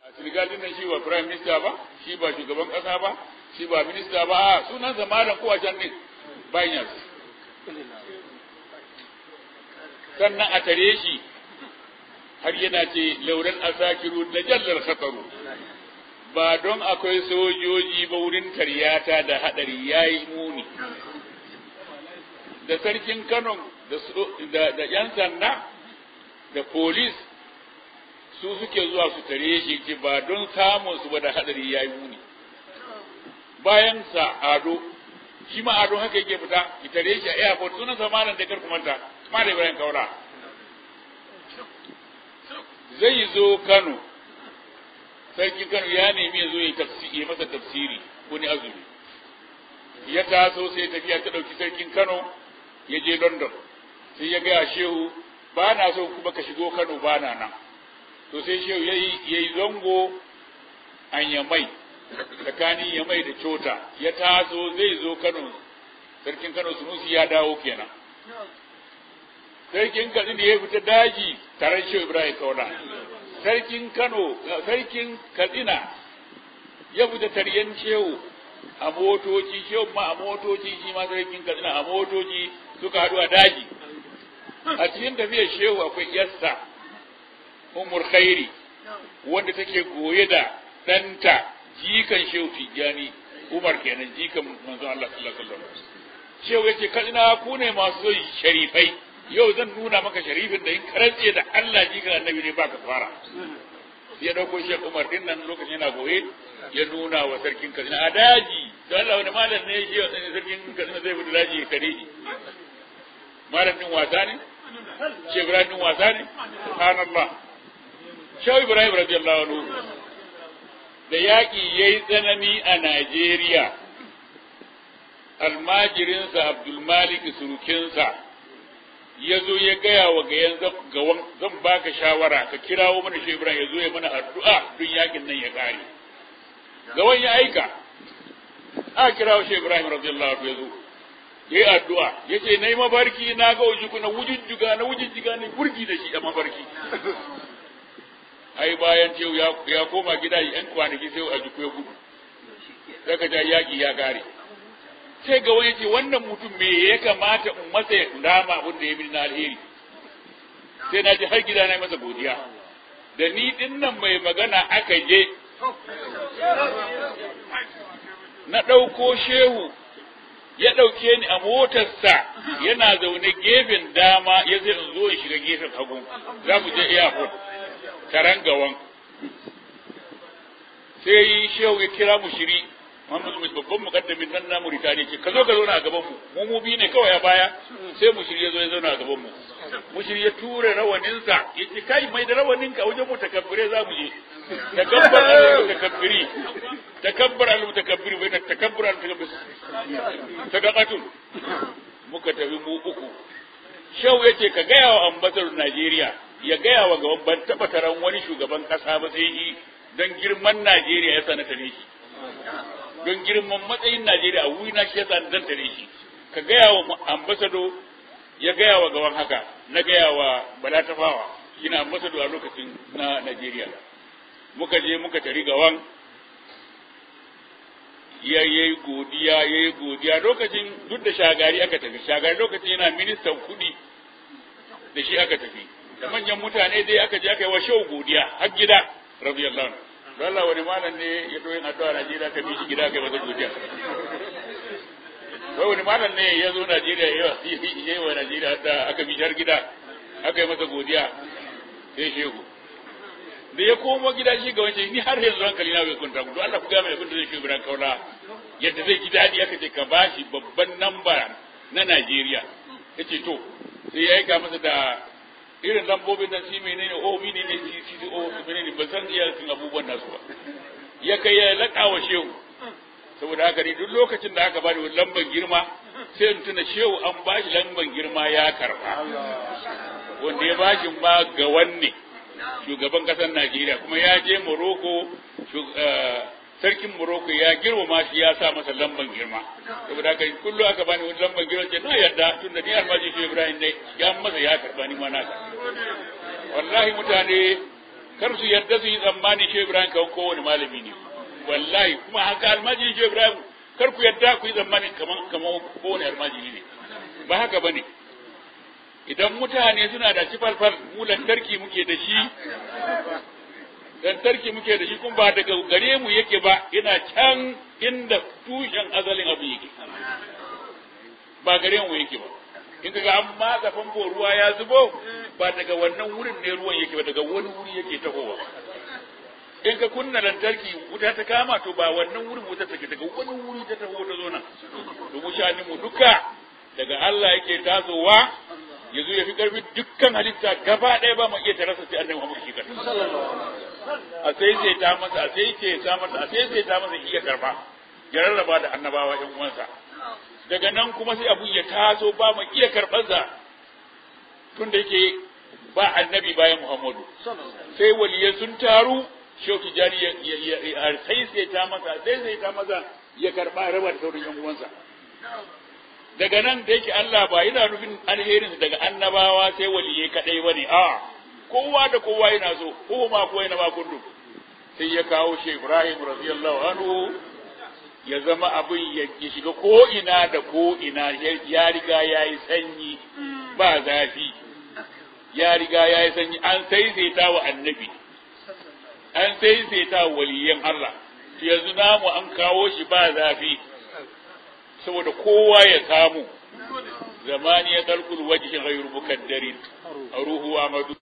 a Senegal din nan shi ba prime minister ba shi ba shugaban kasa ba shi ba minista ba a sunan zamanin ko a can din bayan sannan a tare shi har yana ce lauran asakiru da jallar khataru ba don akwai sojoji ba wurin taryata da hadari yayi muni da sarkin Kano da da yan sanda da police su suke zuwa su tare shi ce ba don samun su ba da hadari yayi muni bayan sa ado shi ma ado haka yake fita ki tare shi a airport sunan sa malam da karku manta malam Ibrahim Kaura zai zo Kano sarkin Kano ya nemi ya zo ya tafsiri masa tafsiri wani azumi ya taso sai tafiya ta dauki sarkin Kano ya je London sai ya gaya shehu ba na so kuma ka shigo Kano ba na nan to sai shehu yayi yayi zango an yamai tsakanin yamai da cota ya taso zai zo Kano sarkin Kano Sunusi ya dawo kenan sarkin Katsina ya fita daji tare da Shehu Ibrahim Kauna sarkin Kano sarkin Katsina ya fita taryen Shehu a motoci Shehu ma a motoci shi ma sarkin Katsina a motoci suka haɗu a daji a cikin tafiyar Shehu akwai yassa Umar Khairi wanda take goye da ɗanta jikan Shehu Tijjani Umar kenan jikan manzon Allah sallallahu alaihi wasallam Shehu yace kadina ku ne masu sharifai yau zan nuna maka sharifin da in karance da Allah jikan annabi ne baka fara ya dauko Sheikh Umar din nan lokacin yana goye ya nuna wa sarkin Kaduna a daji don Allah wani malam ne shi sarkin Kaduna zai fita daji ya kare shi malam din wasa ne Sheikh Ibrahim din wasa ne subhanallah Shehu Ibrahim radiyallahu anhu da yaƙi ya yi tsanani a Najeriya, almajirinsa Abdulmalik surukinsa ya zo ya gaya wa gayan gawan zan baka shawara ka kirawo mana shi Ibrahim ya zo ya mana addu'a don yakin nan ya kare. Gawan ya aika, a kirawo shi Ibrahim radiyallahu anhu ya zo. Ya yi addu'a, ya ce, Na yi mafarki na ga wujuku na wujujjuga na wujujjuga ne burgi da shi a mafarki. ai bayan cewa ya, ya koma gida yan kwanaki sai a jiku ya gudu daga ja yaki ya gare sai ga wani ce wannan mutum me ya kamata in masa ya dama abin da ya bi na alheri sai na ji har gida na masa godiya da ni din nan mai magana aka je na ɗauko shehu ya ɗauke ni a motarsa yana zaune gefen dama ya zai in zo in shiga gefen hagu za mu je airport taran gawan sai shehu ya kira mu shiri Muhammadu mai babban mukaddamin nan na Mauritania ce ka zo ka zauna a gaban mu mu mu bi ne kawai a baya sai mu shiri ya zo ya zauna a gaban mu mu shiri ya ture rawaninsa ya ce kai mai da rawanin ka wajen mu takabbire za mu je takabbar al mutakabbiri takabbar al mutakabbiri bai takabbar al mutakabbiri sadaqatul muka tafi mu uku shehu ya ce ka gaya wa ambasador Najeriya ya gaya wa gaban ban taɓa taron wani shugaban ƙasa ba sai yi don girman Najeriya ya sanata ne shi. Don girman matsayin Najeriya a wuri na shi ya sanata ne shi. Ka gaya wa ambasado ya gaya wa gaban haka na gaya wa Bala Tafawa shi na ambasado a lokacin na Najeriya. Muka je muka tari gawan ya yi godiya ya yi godiya lokacin duk da shagari aka tafi shagari lokacin yana ministan kuɗi da shi aka tafi da manyan mutane dai aka je aka yi wa shau godiya har gida radiyallahu anhu don Allah wani malam ne ya zo yin addu'a Najeriya ka bi shi gida kai masa godiya wai wani malam ne ya zo Najeriya ya yi wa Najeriya da aka bi har gida aka yi masa godiya sai shehu da ya komo gida shi ga wancan ni har yanzu hankali na bai kunta don Allah ku ga mai abin da zai shi biran kaula yadda zai ji daɗi aka ce ka bashi babban namba na Najeriya yace to sai ya aika masa da irin lambobin nan shi menene o mini ne shi shi o menene ban san iya sun abubuwan nasu ba ya kai ya laƙa wa shehu saboda haka ne duk lokacin da aka bani lamban girma sai in tuna shehu an bashi lamban girma ya karba wanda ya bashi ma ga wanne shugaban kasar Najeriya kuma ya je Morocco sarkin Morocco ya girmama shi ya sa masa lamban girma saboda haka kullu aka bani wani lamban girma ce na yarda tunda ni almaji shi Ibrahim ne ya masa ya karba ni ma naka wallahi mutane kar su yarda su yi tsammani Shehu Ibrahim kawai kowane malami ne wallahi kuma haka almajiri Shehu Ibrahim kar ku yarda ku yi tsammani kaman kaman kowane almajiri ne ba haka bane idan mutane suna da cifalfal mu lantarki muke da shi lantarki muke da shi kuma ba daga gare mu yake ba yana can inda tushen azalin abu yake ba gare mu yake ba in kaga an matsa famfo ruwa ya zubo ba daga wannan wurin ne ruwan yake ba daga wani wuri yake tahowa in ka kunna lantarki wuta ta kama to ba wannan wurin wuta take daga wani wuri ta taho ta zo nan to mu shanin mu duka daga Allah yake tasowa ya zo ya fi karfi dukkan halitta gaba ɗaya ba mu iya tarasa sai annabi Muhammad shi kan a sai sai ta masa a sai sai ta masa a sai sai ta masa iya karba ya rarraba da annabawa ɗan uwansa daga nan kuma sai abu ya taso ba mu iya karɓarsa tun da yake ba annabi bayan Muhammadu sai waliyai sun taru Shehu Tijjani ya sai sai ta masa sai sai ta masa ya karɓa raba da sauran yan uwansa daga nan da yake Allah ba yana nufin alherin daga annabawa sai waliyai kadai bane a kowa da kowa yana so ko ma ko yana ma kundu sai ya kawo shi Ibrahim radiyallahu anhu ya zama abin ya shiga ko ina da ko ina ya riga ya yi sanyi ba zafi ya riga ya yi sanyi an saisaita wa annabi an saisaita wa waliyan Allah yanzu namu an kawo shi ba zafi saboda kowa ya samu zamani ya dalkul wajhi ghayru mukaddarin ruhu amadu